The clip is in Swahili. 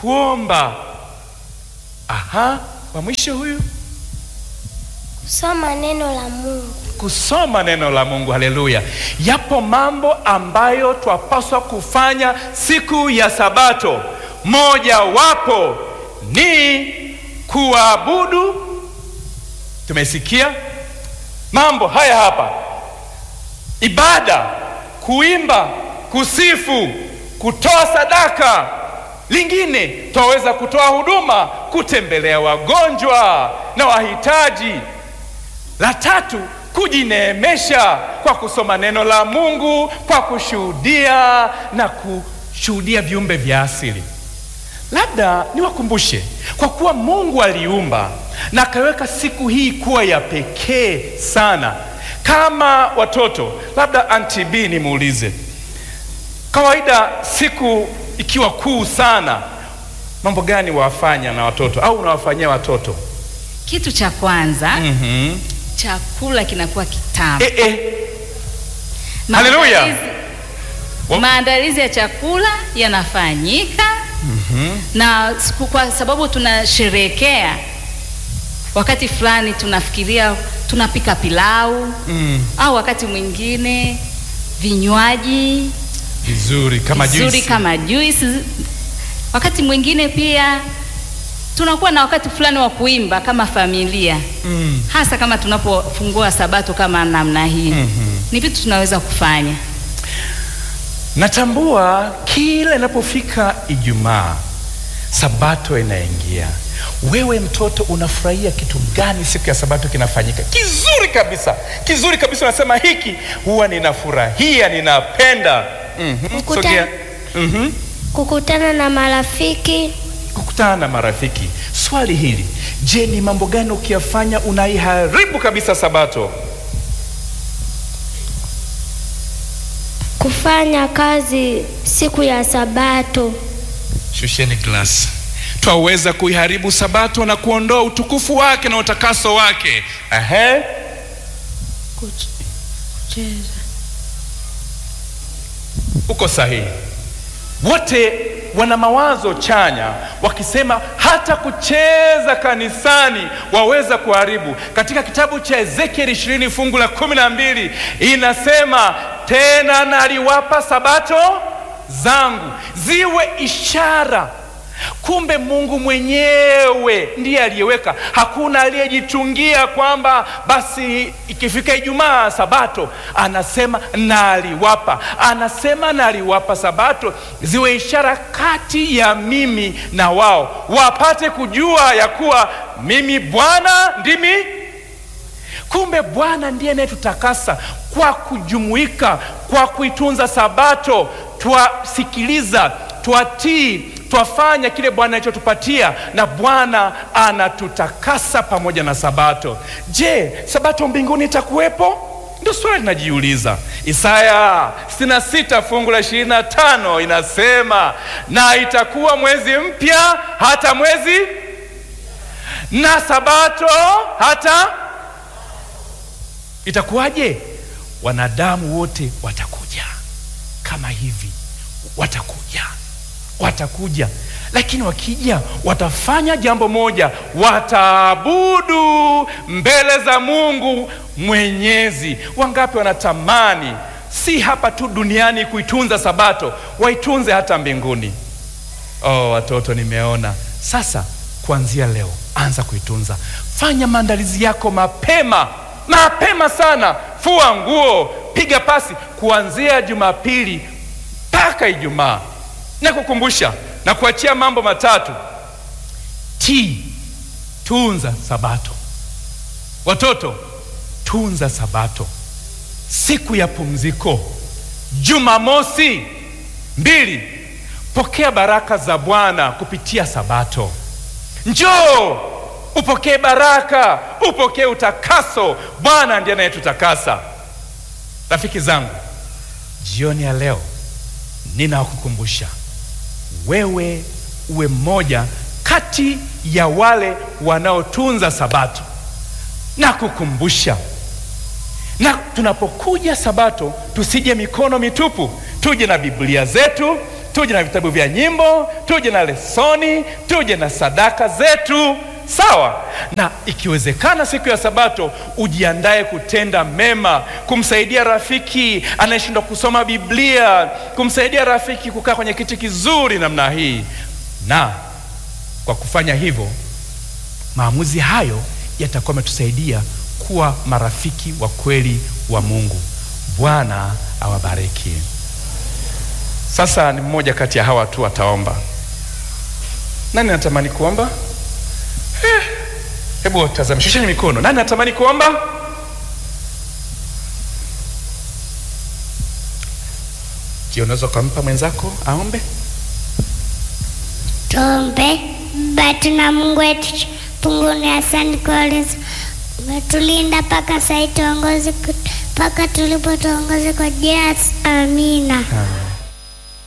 kuomba. Aha, wa mwisho huyu Soma neno la Mungu. kusoma neno la Mungu. Haleluya! Yapo mambo ambayo twapaswa kufanya siku ya Sabato. Moja wapo ni kuabudu. Tumesikia mambo haya hapa: ibada, kuimba, kusifu, kutoa sadaka. Lingine twaweza kutoa huduma, kutembelea wagonjwa na wahitaji. La tatu, kujineemesha kwa kusoma neno la Mungu, kwa kushuhudia na kushuhudia viumbe vya asili. Labda niwakumbushe, kwa kuwa Mungu aliumba na akaweka siku hii kuwa ya pekee sana, kama watoto, labda Auntie B nimuulize, kawaida siku ikiwa kuu sana, mambo gani wafanya na watoto au unawafanyia watoto? Kitu cha kwanza mm chakula kinakuwa kitamu. Eh, eh. Haleluya. Maandalizi- Maandalizi ya chakula yanafanyika na siku, kwa sababu tunasherehekea wakati fulani, tunafikiria tunapika pilau Mm. au wakati mwingine vinywaji Vizuri kama vizuri juisi. kama juice. Wakati mwingine pia tunakuwa na wakati fulani wa kuimba kama familia Mm. hasa kama tunapofungua sabato kama namna hii ni vitu tunaweza kufanya. Natambua kila inapofika Ijumaa, sabato inaingia. Wewe mtoto, unafurahia kitu gani siku ya sabato kinafanyika? Kizuri kabisa, kizuri kabisa. Unasema hiki huwa ninafurahia, ninapenda. Mhm, Mkuta- sogea. Mhm. Kukutana na marafiki, Kukutana na marafiki. Swali hili, je, ni mambo gani ukiyafanya unaiharibu kabisa sabato? kufanya kazi siku ya Sabato, Shusheni glasi. Twaweza kuiharibu sabato na kuondoa utukufu wake na utakaso wake. Ehe. Uko sahihi. Wote wana mawazo chanya wakisema hata kucheza kanisani waweza kuharibu. Katika kitabu cha Ezekieli ishirini fungu la kumi na mbili inasema tena naliwapa sabato zangu ziwe ishara. Kumbe Mungu mwenyewe ndiye aliyeweka, hakuna aliyejitungia kwamba basi ikifika Ijumaa Sabato anasema naliwapa, anasema naliwapa Sabato ziwe ishara kati ya mimi na wao, wapate kujua ya kuwa mimi Bwana ndimi Kumbe Bwana ndiye anayetutakasa kwa kujumuika, kwa kuitunza Sabato, twasikiliza, twatii, twafanya kile Bwana alichotupatia, na Bwana anatutakasa pamoja na Sabato. Je, Sabato mbinguni itakuwepo? Ndio swali linajiuliza. Isaya 66 fungu la 25 inasema, na itakuwa mwezi mpya hata mwezi na Sabato hata Itakuwaje? Wanadamu wote watakuja kama hivi, watakuja, watakuja, lakini wakija watafanya jambo moja, wataabudu mbele za Mungu Mwenyezi. Wangapi wanatamani si hapa tu duniani kuitunza Sabato, waitunze hata mbinguni? Oh, watoto, nimeona sasa. Kuanzia leo, anza kuitunza. Fanya maandalizi yako mapema mapema sana. Fua nguo, piga pasi kuanzia Jumapili mpaka Ijumaa. Na kukumbusha na kuachia mambo matatu: tii, tunza Sabato. Watoto, tunza Sabato, siku ya pumziko. Jumamosi mbili, pokea baraka za Bwana kupitia Sabato. Njoo upokee baraka, upokee utakaso. Bwana ndiye anayetutakasa. Rafiki zangu, jioni ya leo ninakukumbusha wewe uwe mmoja kati ya wale wanaotunza Sabato na kukumbusha, na tunapokuja Sabato tusije mikono mitupu, tuje na Biblia zetu, tuje na vitabu vya nyimbo, tuje na lesoni, tuje na sadaka zetu, sawa. Na ikiwezekana siku ya Sabato ujiandae kutenda mema, kumsaidia rafiki anayeshindwa kusoma Biblia, kumsaidia rafiki kukaa kwenye kiti kizuri namna hii. Na kwa kufanya hivyo, maamuzi hayo yatakuwa yametusaidia kuwa marafiki wa kweli wa Mungu. Bwana awabariki. Sasa ni mmoja kati ya hawa tu ataomba. Nani anatamani kuomba? Eh, Hebu tazama, shusheni mikono. Nani anatamani kuomba? Je, unaweza ukampa mwenzako aombe? Tuombe. Baba tuna Mungu wetu punguni, asante kwa ulinzi, umetulinda mpaka sasa, tuongoze mpaka tulipo, tuongoze kwa jina. Amina. Amen.